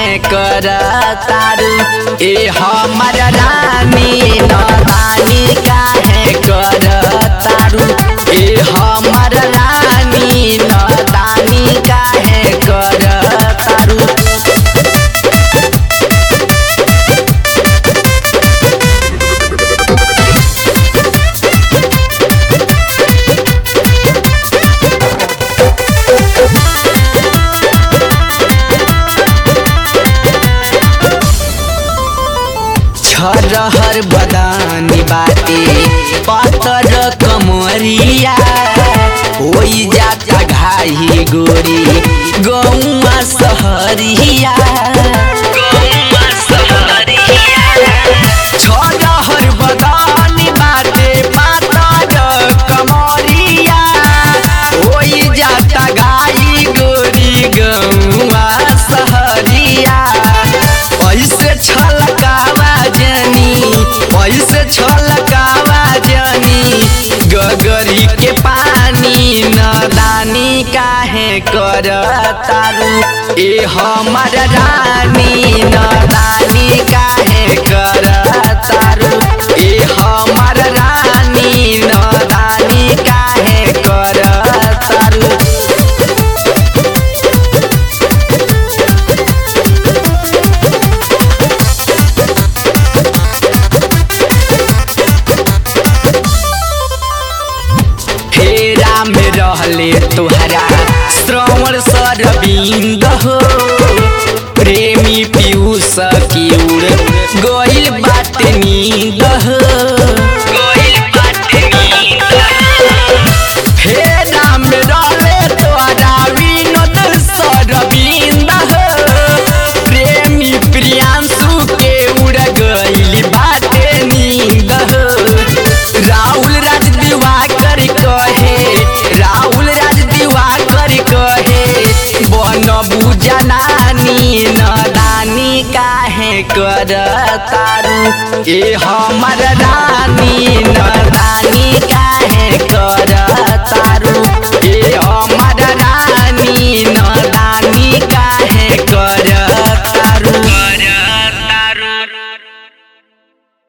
काहे कर तारू ए हमर रानी नदानी काहे कर तारू ए हमर रानी नदानी काहे कर तारू छरहर बदानी बाटे पत्थर कमरिया होई जाता घाही गोरी गौआ सहरिया छरहर बदानी बाटे पत्थर कमरिया होई जाता घाही गोरी गौआ सहरिया ऐसे छलकावा जनी ऐसे छलकावा जनी गगरी के पानी नदानी काहे कर तारू ए हमर रानी नदानी काहे कर तारू ए हमर रानी नदानी काहे कर तारू फेरा में रहले तुहरा श्रवण सरबिंद हो प्रेमी पीयूष की उड़ गइल बात नींद हो फेरा में रहले तुहरा विनोद सरबिंद हो प्रेमी प्रियांशु के उड़ गइल बात नींद हो राहुल राज दिवाकर कहे राहुल राज दिवाकर कहे बनबू जनानी नदानी काहे कर तारू ए हमर रानी